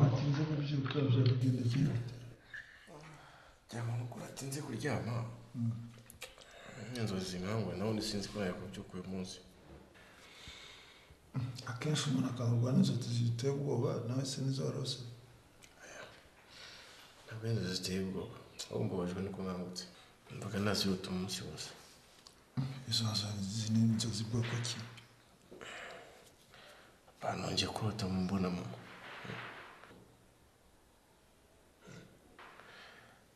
aje gukabya aragenda akina ngira ngo nuko natinze kuryama inzozi nkangwa nawe sinzi ko yakubyuka uyu munsi akenshi umuntu akangurwa n'inzozi ziteye ubwoba nawe se nizo warose ntabwo ari inzozi ziteye ubwoba ahubwo mbabajwe nuko nkangutse mvuga ntazihuta umunsi wose izo nzozi ni inzozi bwoko ki abantu ngiye kurota mu mbonamo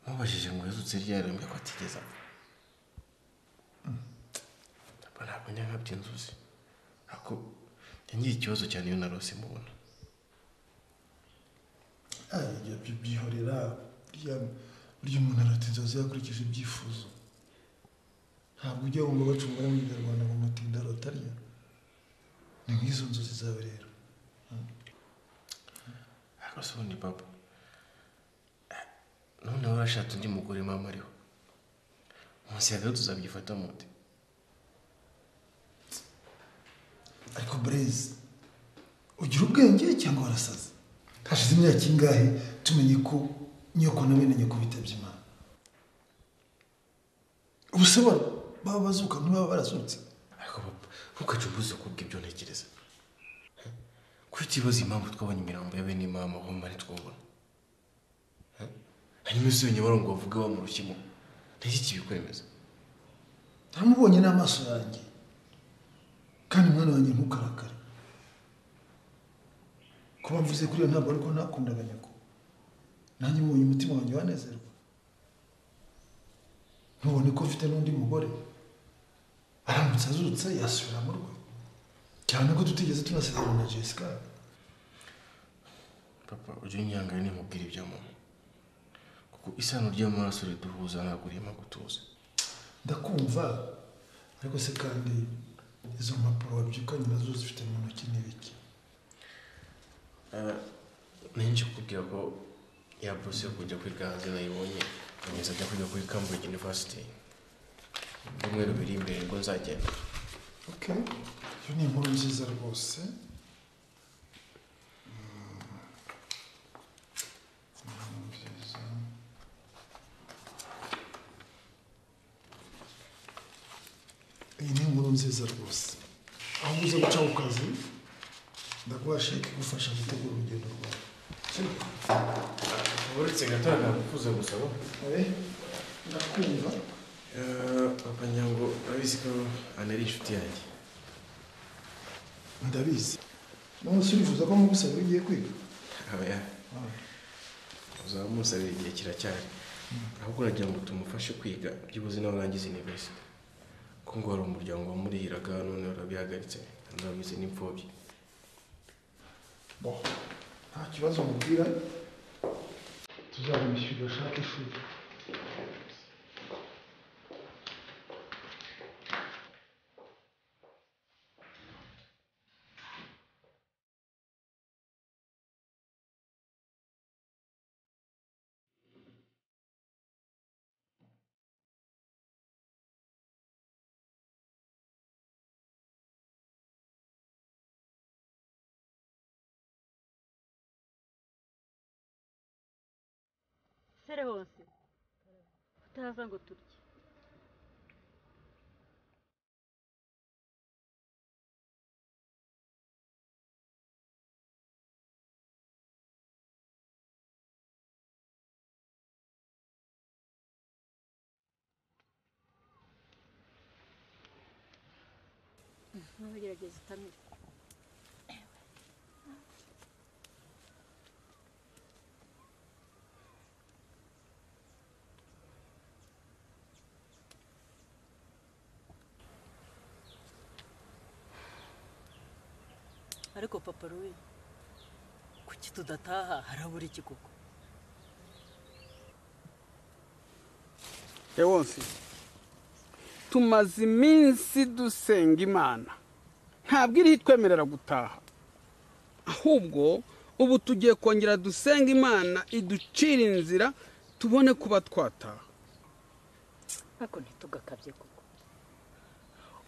mubajije ngo yazutse ryari mbwa ko atigeze apfa Papa, ntabwo njya nkabya inzozi ariko njya ikibazo cyane iyo narose mubona Ah, ibyo byo byihorera burya burya umuntu arata inzozi yakurikije ibyifuzo ntabwo ujya wumva bacungura mu kinyarwanda ngo mutinda rotarya ni nk'izo nzozi zawe rero ariko se ubundi papa eh, noneho urashatse undi mugore mama ariho munsi ya gato uzabyifata mute ariko burezi ugira ubwenge cyangwa warasaze hashize imyaka ingahe tumenye ko nyoko na bene nyoko bitabye imana ubuse baba baba bazuka ntibaba barazutse ariko papa ntukajye umbuza kuvuga ibyo ntekereza kuki utibaza impamvu twabonye imirambo ya bene mama aho mari twabona Eh? hanyuma ese iyo nyabarongo bavuga wa mu rushyimo ntiki kibikwemeza ntamubonye n'amaso yanjye kandi mwana wanjye ntukarakare kuba mvuze kuri iyo ntabwo ariko nakundaga nyoko nanjye mubonye umutima wanjye wanezerwa ntubone ko mfite n'undi mugore aramutse azutse yasubira mu rwe cyane ko tutigeze tunasezerana na jessica papa ujye unyangaye nimubwira ibya mama kuko isano ry'amaraso riduhuza ntabwo rihema gutuza ndakumva ariko se kandi izo mpapuro wabyukanye nazo zifite mu ntoki n'ibiki ninjye kubwira ko ya buruse yo kujya kwiga hanze nayibonye nkomeza ajya kwiga kuri cambridge university mu byumweru biri imbere ubwo nzagenda Ok, iyo ni inkuru nziza rwose. Mm. Inkuru nziza. Iyi ni inkuru nziza rwose. Aho uza guca ku kazi, ndaguha sheke igufasha gutegura urugendo rwawe. Sibyo? uretse gato ntabwo gusaba Eh, Ndakumva. papa nyango urabizi ko ana ari inshuti yanjye Ndabizi. None se urifuza ko mugusaba ugiye kwiga? aba uzaba musabira igihe kiracyari ahubwo uragira ngo tumufashe kwiga byibuze nawe urangiza university ko ngo hari umuryango wamurihiraga none urabihagaritse ntabwo bameze n'imfubyi Bon, nta kibazo mubwira tuzabishyura ashake ishuri sere hose utaza ngo turye ntugerageze utamira ariko papa ruwe kuki tudataha harabura iki koko ewonsi tumaze iminsi dusenga imana ntabwo iri itwemerera gutaha ahubwo ubu tugiye kongera dusenga imana iducira inzira tubone kuba twataha ariko ntitugakabye koko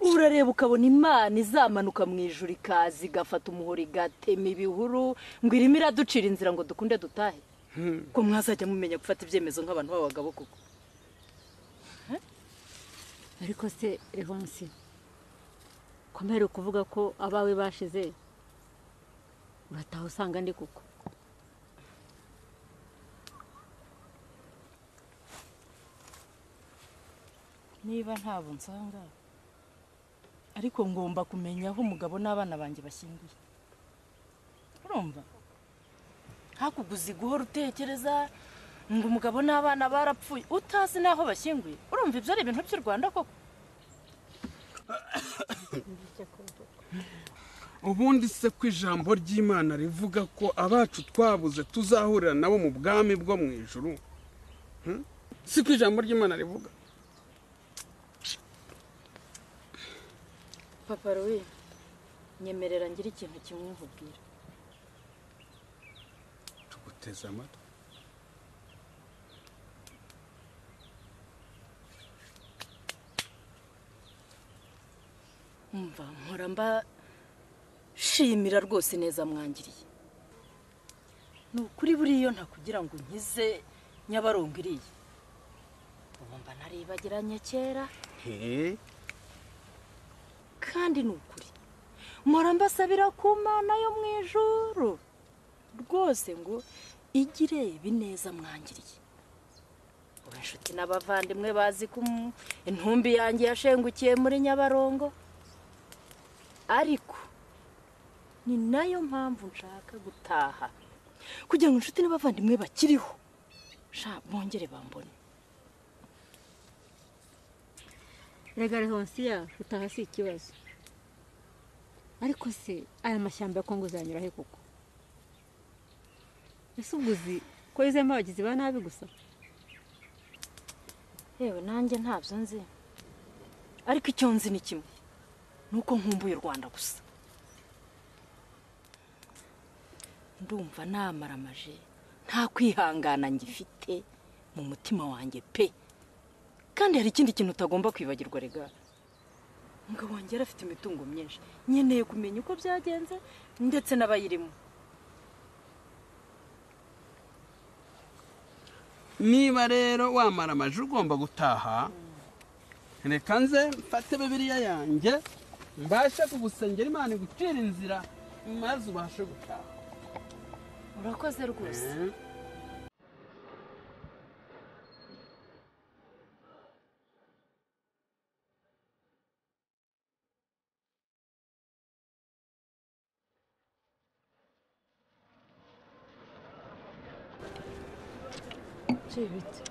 urareba ukabona imana izamanuka mu ijuru ikaza igafata umuhoro igatema ibihuru ngo irimo iraducira inzira ngo dukunde dutahe ko mwazajya mumenya gufata ibyemezo nk'abantu b'abagabo koko ariko se evansi komere ukuvuga ko abawe bashize urataha usanga ndi kuko niba ntabwo nsanga ariko ngomba kumenya aho umugabo n'abana banjye bashyingiye urumva hakuguzi guhora utekereza ngo umugabo n'abana barapfuye utazi n'aho bashyinguye urumva ibyo ari ibintu by'u rwanda koko ubundi se ko ijambo ry'imana rivuga ko abacu twabuze tuzahurira nabo mu bwami bwo mu ijuru Hmm? si ko ijambo ry'imana rivuga papa rowe nyemerera ngira ikintu kimwe nkubwira tuguteze amatwi umva mpora mba shimira rwose neza mwangiriye ni ukuri buriya ntakugira ngo nkize nyabarongo iriya mba naribagiranye kera he kandi ni ukuri mpora mbasabira ku mana yo mu ijoro rwose ngo igire ibineza mwangiriye ubu inshuti n'abavandimwe bazi ko umu- intumbi yanjye yashengukiye muri nyabarongo ariko ni nayo mpamvu nshaka gutaha kugira ngo inshuti n'abavandimwe bakiriho sha bongere bambone rega rehonsiya utaha si ikibazo ariko se aya mashyamba ya kongo uzayanyura he koko ese ubwo uzi ko yuzuyemo abagizi ba nabi gusa yewe nanjye ntabyo nzi ariko icyo nzi ni kimwe ni uko nkumbuye u rwanda gusa ndumva namaramaje nta kwihangana ngifite mu mutima wanjye pe kandi hari ikindi kintu utagomba kwibagirwa rega umugabo wanjye yari afite imitungo myinshi nkeneye kumenya uko byagenze ndetse n'abayirimo niba rero wamara amaji ugomba gutaha reka nze mfate bibiriya yanjye mbashe kugusengera imana igucira inzira maze ubashe gutaha urakoze rwose Hmm? cibiti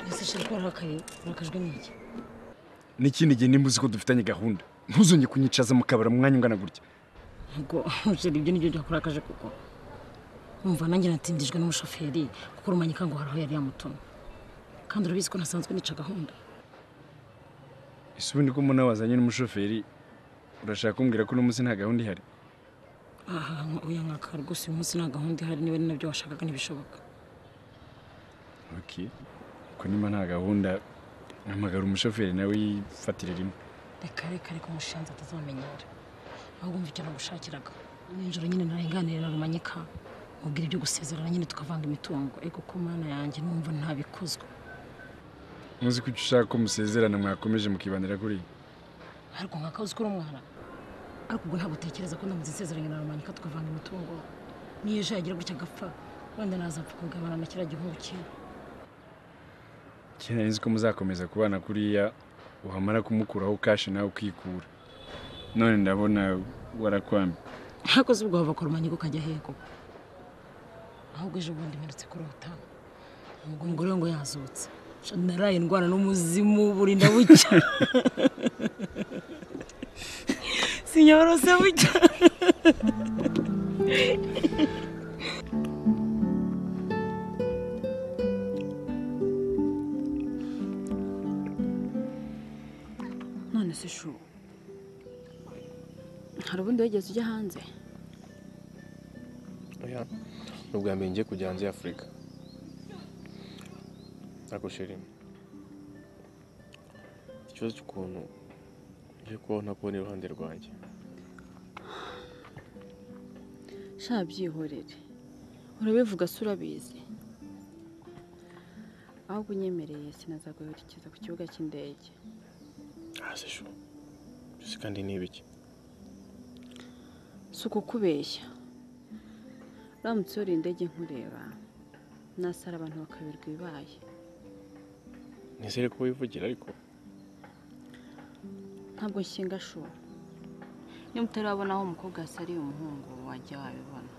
ese ushaka warakaye urakajwe n'iki n'ikindi gihe nimba uzi ko dufitanye gahunda ntuzongere kunyicaza mu kabari mu mwanya ungana gutya ntabwo ushira ibyo nibyo byakurakaje kuko numva nanjye natindijwe n'umushoferi kuko rumanyika ngo hari aho yari yamutumye kandi urabizi ko nasanzwe nica gahunda ese ubundi ko mbona wazanye n'umushoferi urashaka kumbwira ko uno munsi nta gahunda ihari aha uya nkaka rwose uyu munsi nta gahunda ihari niba ari nabyo washakaga ntibishoboka oke ko niba nta gahunda mpamagara umushoferi nawe yifatire rimwe reka reka reka umushinzi atazamenyera ahubwo umva icyo nagushakiraga nijoro nyine narenganire na rumanyika mubwira ibyo gusezerana nyine tukavanga imitungo ariko ko mana yanjye numva ntabikozwe ntuzi ko icyo ushaka ko musezerana mwakomeje mukibandira kuri ibi ariko nkakazi ko uri umwana ariko ubwo ntabwo utekereza ko ndamutse nsezeranye na rumanyika tukavanga imitungo niyo ejo yagira gutya agapfa wenda nazapfa kugabana na kiriya gihungu cye kera nzi ko muzakomeza kubana kuriya wamara kumukuraho kashi nawe ukikura none ndabona warakwambi ntakoze ubwo wava ku rumanyika ukajya hego ahubwo ejo bundi mperutse kurota ubwo umugore we ngo yazutse Sha, naraye indwara n'umuzimu burinda bucya sinyorose bucya none se shu hari ubundi wigeze ujya hanze oya ni ubwa mbere ngiye kujya hanze y'afurika ariko sheri ikibazo cy'ukuntu ngiye kubaho ntakubona iruhande rwanjye sha byihorere urabivuga se urabizi ahubwo unyemereye sinazaguherekeza ku kibuga cy'indege hasi shu mbese kandi ni ibiki si ukukubeshya uramutse yuriye indege nkureba nasara abantu bakaberwa ibibaye nizere ko wivugira ariko ntabwo nshinga shuri niba utarabona aho umukobwa yasariye umuhungu wajya wabibona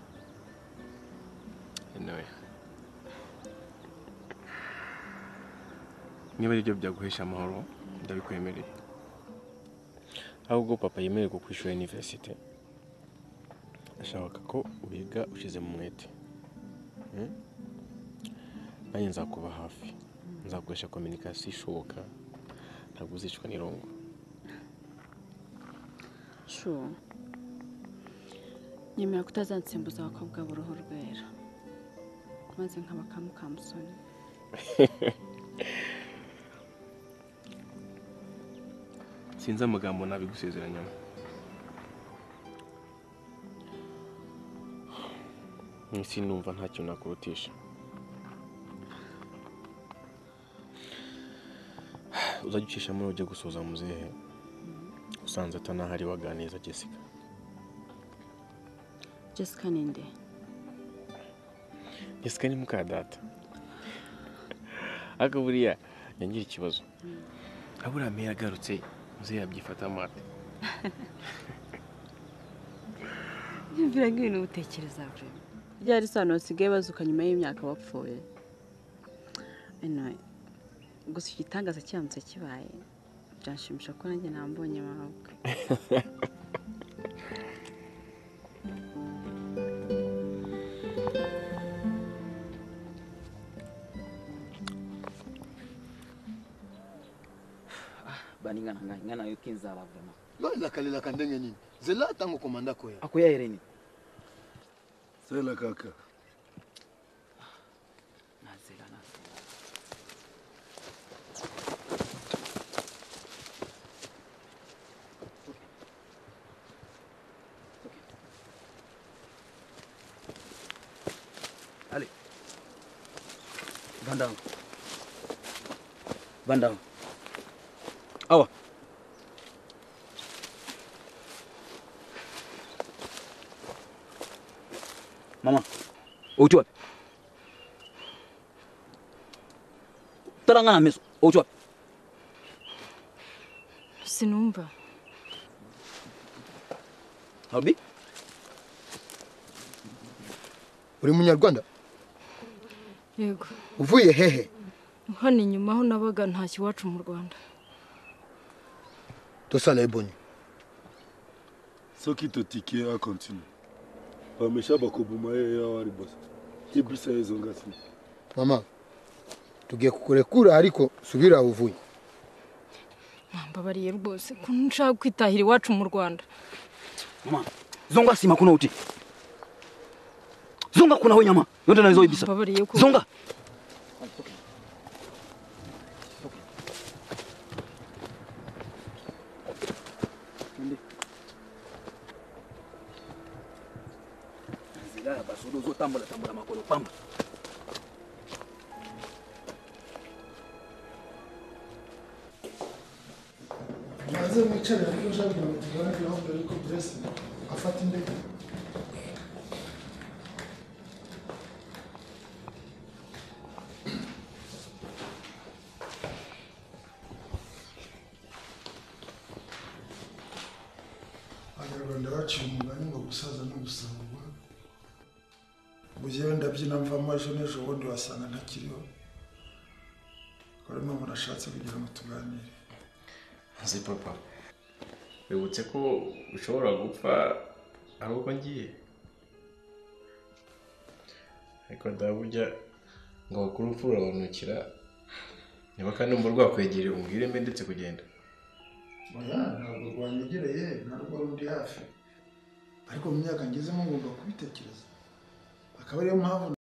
nawe niba ari byo byaguhesha amahoro ndabikwemereye ahubwo papa yemererwa kwishyura iniverisite ashaka ko wiga ushize mu mwete Mm? nanjye nzakuba hafi nzakoresha kominikasiyo ishoboka ntabwo uzicwa n'irongo shu nyemera kutazansimbuza abakobwa b'uruhu rwera maze nkaba kamukamusoni sinzi amagambo nabigusezeranyamo mu isi numva nta kintu nakurutisha uzajya ucishamo ujya gusuhuza muzehe usanze atanahari waganiriza jessica jessica ni nde jessica ni muka data ariko buriya yangira ikibazo aho uriya meya agarutse muzehe yabyifata amata yumvira nk'ibintu utekereza buri ryari isano basigaye bazuka nyuma y'imyaka bapfuye Anyway, gusa igitangaza kiramutse kibaye byanshimisha ko nanjye nambonye mabwe baningana nga ingana yo kinzala vraiment lolakalelaka ndenge nini nzela ntango komanda koya akoya hereni sela kaka nazela nazela Allez. Va down. Va down. Awa. Mama. Uchi wapi? Taranga na meso. Uchi wapi? sinumva Albi? uri munyarwanda yego uvuye hehe hano inyuma aho nabaga ntashya iwacu mu rwanda tosala ebonyi soki totikie acontinue bamesha bakoboma ye eya wa liboso ti bisa ezonga nsima mama tugiye kukurekura ariko subira aho uvuye mwambabariye rwose ko nshaka kwitahira iwacu mu rwanda Mama. Zonga sima kuna uti. Zonga kuna ho nyama. Yote nazo ibisa. Mbabariye ko- Zonga. Zilala basudu uzotambula tambula makolo pamba. maze mwicare ariko ushaka kugira ngo tugane kuri gahunda ariko burese afata indege abanyarwanda baciye umugani ngo gusaza ni ugusangwa mu gihe ndabyina mvamo ejo n'ejo bundi wasanga ntakiriho rero ni umuntu ashatse kugira ngo tuganire nzi papa wibutse ko ushobora gupfa ari uko ngiye ariko ndaburya ngo bakuru urupfu rurabanukira niba kandi umurwa rwakwegereye umbwire mbe ndetse kugenda oya ntabwo rwanyegereye ntabwo rundi hafi ariko mu myaka ngezemo ngomba kubitekereza akaba ariyo mpamvu